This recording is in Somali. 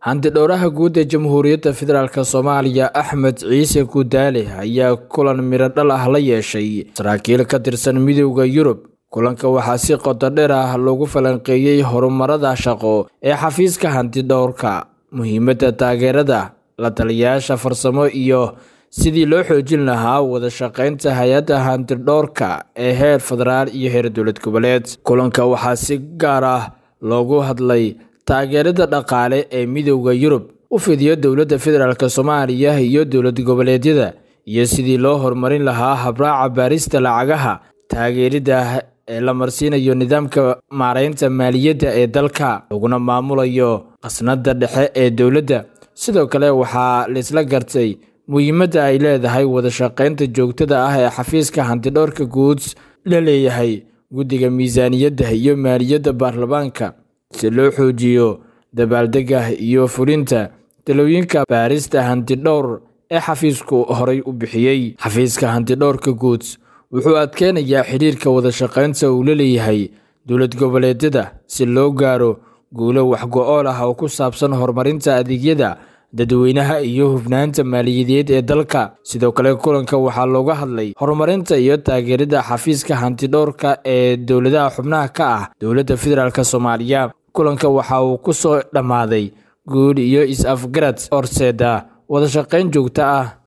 hantidhowraha guud ee jamhuuriyadda federaalk soomaaliya axmed ciise gudaale ayaa kulan midho dhal ah la yeeshay saraakiil ka tirsan midowda yurub kulanka waxaa si qoto dheer ah loogu falanqeeyey horumarada shaqo ee xafiiska hantidhowrka muhiimadda taageerada la taliyayaasha farsamo iyo sidii loo xoojin lahaa wada shaqaynta hay-adda hantidhowrka ee heer federaal iyo heer dowlad goboleed kulanka waxaa si gaar ah loogu hadlay taageerada dhaqaale ee midowda yurub u fidiyo dowladda federaalk soomaaliya iyo dowlad goboleedyada iyo sidii loo horumarin lahaa habraaca baarista lacagaha taageerida ee la marsiinayo nidaamka maareynta maaliyadda ee dalka laguna maamulayo khasnada dhexe ee dowladda sidoo kale waxaa laisla gartay muhiimadda ay leedahay wada shaqaynta joogtada ah ee xafiiska hantidhowrka guud la leeyahay guddiga miisaaniyadda iyo maaliyadda baarlamaanka si loo xoojiyo dabaaldega iyo fulinta talooyinka baarista hantidhowr ee xafiisku horay u bixiyey xafiiska hantidhowrka guud wuxuu adkeynayaa xidhiirka wada shaqaynta uu la leeyahay dowlad goboleedyada si loo gaaro guulo waxgo-ool ah oo ku saabsan horumarinta adeegyada dadweynaha iyo hufnaanta maaliyadeed ee dalka sidoo kale kulanka waxaa looga hadlay horumarinta iyo taageerada xafiiska hantidhowrka ee dowladaha xubnaha ka ah dowladda federaalk soomaaliya kulanka waxa uu ku soo dhammaaday guul iyo is-afgarad horseeda wada shaqayn joogto ah